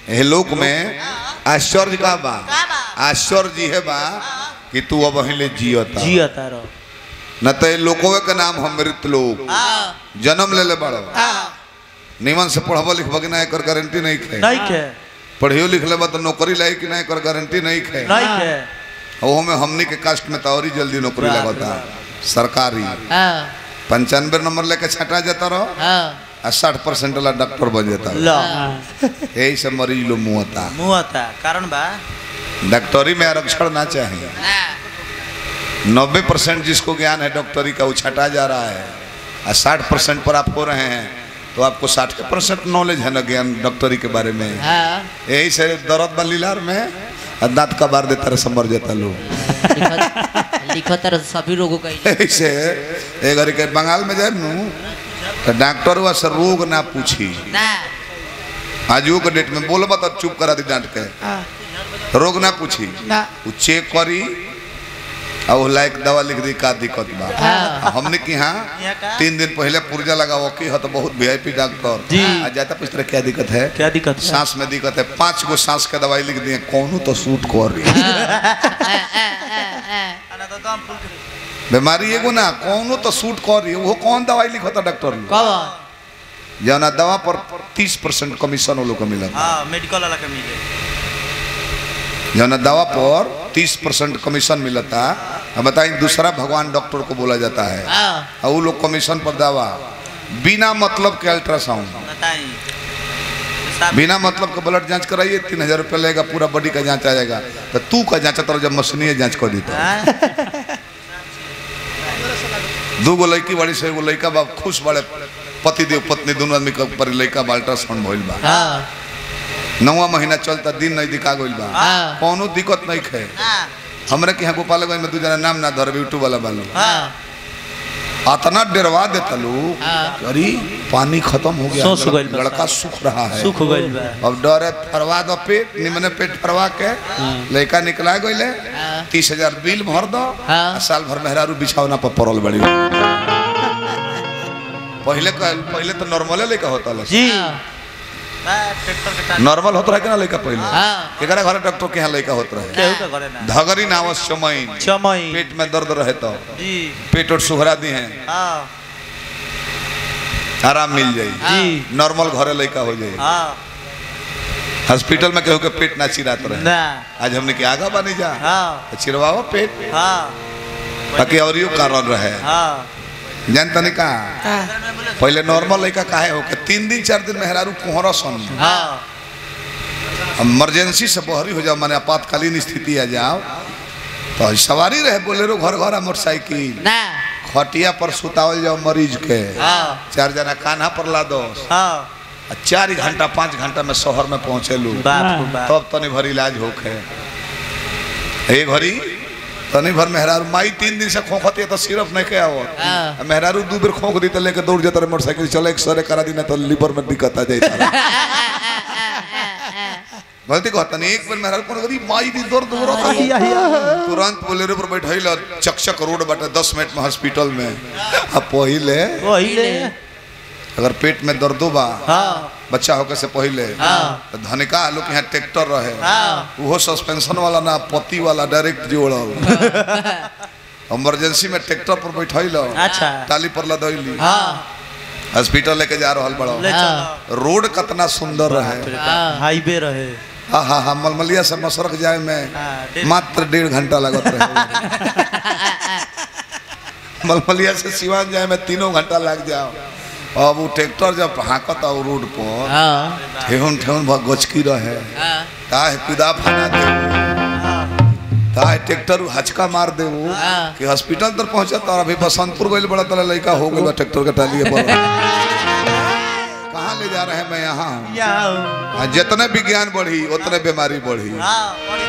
हे लोक में आश्चर्य का बा का बा? आश्चर्य है बा कि तू अब हिले जियता जिया तारो न तो लोकोवे के नाम हम मृत लोग जन्म ले ले बड़ो निमन से पढ़बो लिखबो कि ना एकर गारंटी नहीं खे नहीं के पढ़ियो लिख लेबा तो नौकरी लाई कि ना एकर गारंटी नहीं खे नहीं के ओहो में हमनी के कास्ट में तो और ही जल्दी नौकरी बाप रे लगता बाप। सरकारी हाँ पंचानवे नंबर लेके छटा जाता रहो हाँ आ साठ परसेंट वाला डॉक्टर बन जाता लो यही से मरीज लोग मुहता मुंह आता कारण बा डॉक्टरी में आरक्षण ना चाहिए ना नब्बे परसेंट जिसको ज्ञान है डॉक्टरी का वो छटा जा रहा है और साठ परसेंट पर आप हो रहे हैं तो आपको साठ परसेंट नॉलेज है ना ज्ञान डॉक्टरी के बारे में हाँ यही से दर्द बा लीलार में और दांत का बार देता रहे समर जाता लोग लिखत लिखत रह सभी रोगों का ही। यही से एक घड़ी के बंगाल में जाए नू तो डॉक्टर हुआ से रोग ना पूछी ना आजू के डेट में बोलबा तो चुप करा दी डांट के रोग ना पूछी ना वो चेक करी और वो लायक दवा लिख दी का दिक्कत बा हाँ। हमने की हाँ यहाँ का? तीन दिन पहले पुर्जा लगाओ की हो तो बहुत वीआईपी डॉक्टर जी। आज जाता पूछ रहे क्या दिक्कत है क्या दिक्कत है सांस में दिक्कत है पांच गो सांस के दवाई लिख दिए कौन तो सूट कर रही बीमारी एगो ना कौनो तो सूट कर रही है वो कौन दवाई लिखता डॉक्टर लोग कब जौना दवा पर तीस परसेंट कमीशन वो लोग को मिला हाँ मेडिकल वाला के मिले जौना दवा पर तीस परसेंट कमीशन मिलता अब बताइए दूसरा भगवान डॉक्टर को बोला जाता है हाँ और वो लोग कमीशन पर दवा बिना मतलब के अल्ट्रासाउंड बताई साहब बिना मतलब का ब्लड जांच कराइए तीन हजार रुपया लगेगा पूरा बॉडी का जांच आ जाएगा तो तू का जांच तो जब मशीनीय जांच कर देता हाँ? दू गो लड़की बड़ी से एगो लड़का बा खुश बड़े पति देव पत्नी दोनों आदमी के पर लड़का बा अल्ट्रासाउंड भइल बा हाँ नौवा महीना चलता दिन नहीं दिखा गइल बा हाँ। कोनो दिक्कत नहीं खे हाँ, हमरे के यहाँ गोपालगंज में दू जना नाम ना धरबे यूट्यूब वाला बालो हाँ, अतना डरवा देता लोग हाँ। अरे पानी खत्म हो गया सोच गइल बा लड़का साहब। सूख रहा है सुख गइल बा अब डर है फरवा दो पेट निमने पेट फरवा के लड़का निकला गइले हाँ। तीस हजार बिल भर दो हाँ। आ साल भर मेहरारू बिछावना पर पड़ल बड़ी पहले का पहले तो नॉर्मले लड़का होता ला जी हाँ। हाँ, ट्रैक्टर के टायर नॉर्मल होता है कि ना लड़का पहले हाँ। एकरा घर डॉक्टर के यहाँ लड़का होता रहे केहू का करे ना धगरी नावस चमैन चमई पेट में दर्द रहे तो जी पेट और सुहरा दी हैं हाँ आराम मिल जाई जी नॉर्मल घरे लड़का हो जाए हाँ हॉस्पिटल में केहू के पेट ना चिरात रहे ना आज हमने के आगा बनी जा हाँ चिरवाओ पेट हाँ बाकी और यो कारण रहे हाँ जानता नहीं कहा पहले नॉर्मल लड़का काहे हो के तीन दिन चार दिन मेहरारू कोहरा सन हाँ इमरजेंसी से बहरी हो जाओ माने आपातकालीन स्थिति आ जाओ तो सवारी रहे बोलेरो घर घर मोटरसाइकिल ना खटिया पर सुतावल जाओ मरीज के हाँ चार जना कान्हा पर ला दो हाँ आ चार ही घंटा पाँच घंटा में शहर में पहुँचे लू बाप रे बाप तब तनी भर इलाज होखे एक घड़ी तनी भर मेहरारू माई तीन दिन से खोखती है तो सिर्फ नहीं के आओ हाँ। मेहरारू दू बेर खोख दी तो लेके दौड़ जाता रहे मोटरसाइकिल चले एक सरे करा दी ना तो लीवर में दिक्कत आ जाता गलती कहता नहीं एक बेर मेहरारू कोनो करी माई दी दर्द हो रहा था तुरंत बोलेरो पर बैठल चकचक रोड बाटे दस मिनट में हॉस्पिटल में अब पहिले पहिले अगर पेट में दर्दो बा हाँ बच्चा होके से पहिले हाँ। तो धनिका लोग के यहाँ ट्रैक्टर रहे हाँ वो सस्पेंशन वाला ना पति वाला डायरेक्ट जोड़ल इमरजेंसी में ट्रैक्टर पर बैठल अच्छा टाली पर लदैली हाँ हॉस्पिटल लेके जा रहल बड़ो ले हाँ। चलो रोड कितना सुंदर रहे हाँ। हाईवे रहे हाँ हाँ हाँ मलमलिया से मसरक जाए में हाँ, डेढ़- मात्र डेढ़ घंटा लगत रहे मलमलिया से सिवान जाए में तीनों घंटा लग जाओ अब वो ट्रैक्टर जब हाँकता वो रोड पर हाँ ठेहुन ठेहुन भग गचकी रहे हाँ ताहे कुदा फाना दे ताहे ट्रैक्टर हचका मार दे वो हाँ। कि हॉस्पिटल तक पहुंचा तो अभी बसंतपुर गइल बड़ा तला लड़का हो गइल बा ट्रैक्टर के टालिए पर कहाँ ले जा रहे हैं मैं यहाँ हूँ या हाँ, जितने विज्ञान बढ़ी उतने बीमारी बढ़ी हाँ